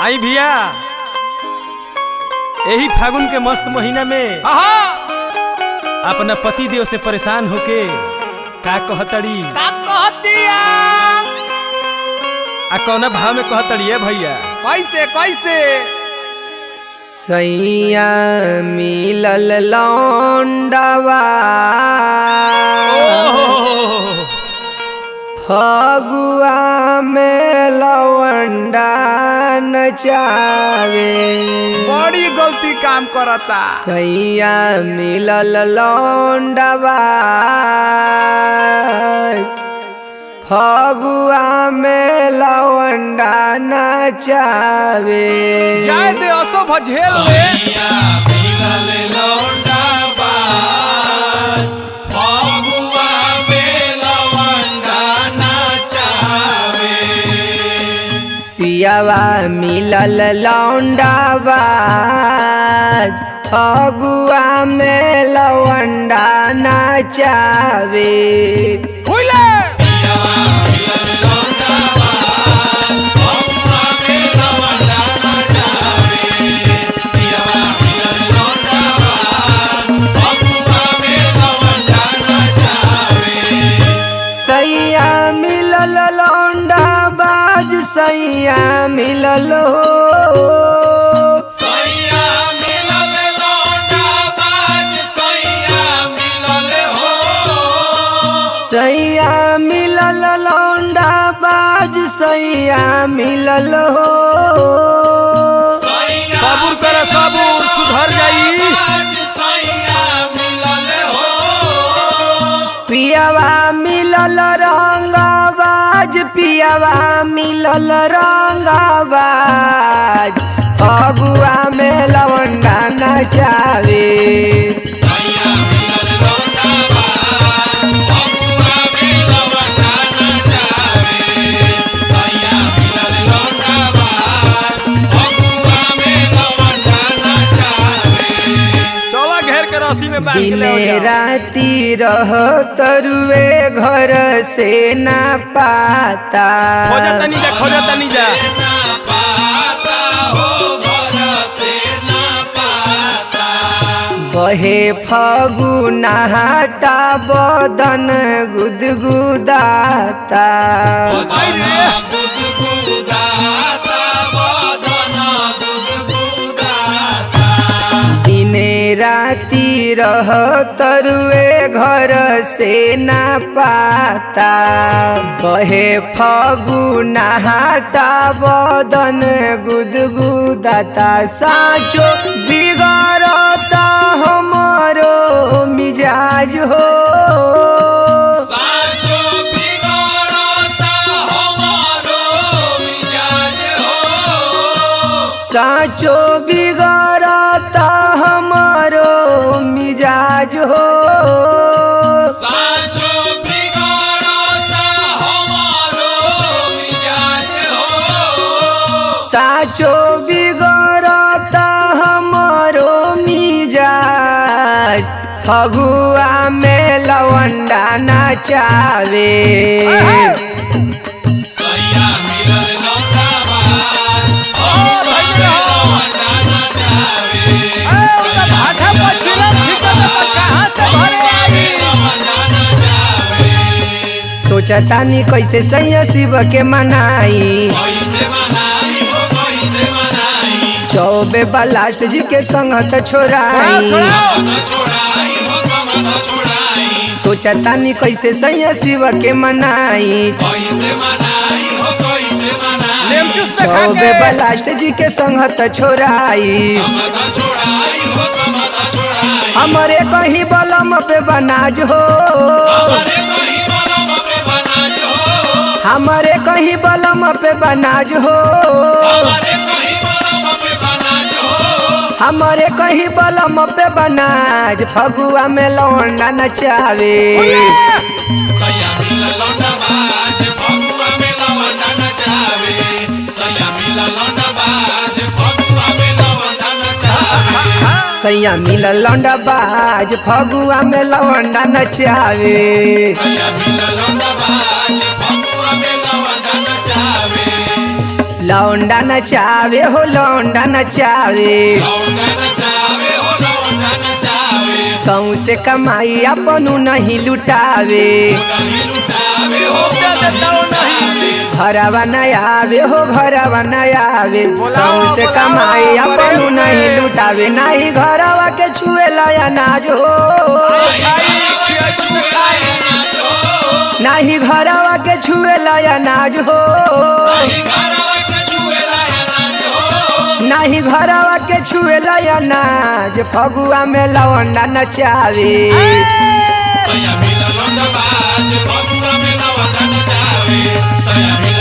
आई भैया यही फागुन के मस्त महीना में आहा अपना पति देव से परेशान होके का कहतड़ी का कहतिया आ कौना भाव में कहतड़ी है भैया कैसे कैसे सैया मिलल लौंडवा फगुआ में लवंडा नचावे बड़ी गलती काम करता सैया मिलल लौंडवा फगुआ में लवंडा नचावे जाए दे असो भझेल ले पियावा मिलल लौंडावा फगुआ में लवंडा नचावे फुले सैया मिलल लौंडा बाज सैया मिलल हो सैया मिलल लौंडा बाज सैया मिलल हो सबूर करे सबूर सुधर जाई पियावा मिलल रंगाबाज पियावा मिलल रंगाबाज फगुआ में लवंडा नचावे चौला घेर के रस्सी में बांध के ले दिने आओ जाओ। राती रह तरुए घर से ना पाता खोजा तनी जा खोजा तनी जा बहे फगुनाटा बदन गुदगुदाता दिने राती रह तरुए घर से ना पाता बहे फगुनाटा बदन गुदगुदाता साचो बिगड़ता हमारो मिजाज हो साचो बिगड़ता हमारो मिजाज हो साचो बिगड़ता हमारो मिजाज फगुआ में लवंडा नचावे भाठा पछिला भीतर में कहां से भरे आई सोचतानी कैसे सैया शिव के मनाई चौबे बलास्ट जी के संगत छोड़ाई सोचतानी कैसे सैया शिव के मनाई लेमचुस देखा चौबे के बलास्ट जी के संगत छोड़ाई हमरे कहीं बलम पे बनाज हो हमरे कहीं बलम पे बनाज हो हमरे कहीं बलम पे बनाज फगुआ में लौंडा नचावे सैया मिलल लौंडा बाज फगुआ में लौंडा नचावे लौंडा नचावे हो लौंडा नचावे सौसे कमाई अपनू नहीं लुटावे घरवा न आवे हो घरवा न आवे सौसे कमाई अपनू नहीं लुटावे नहीं घरवा के छुए लाया नाज हो नहीं घरवा के छुए लाया नाज हो नहीं घरवा के छुए लाया नाज फगुआ में लवंडा नचावे Saya bila londa baje, pagura me la wanda na chave. Saya bila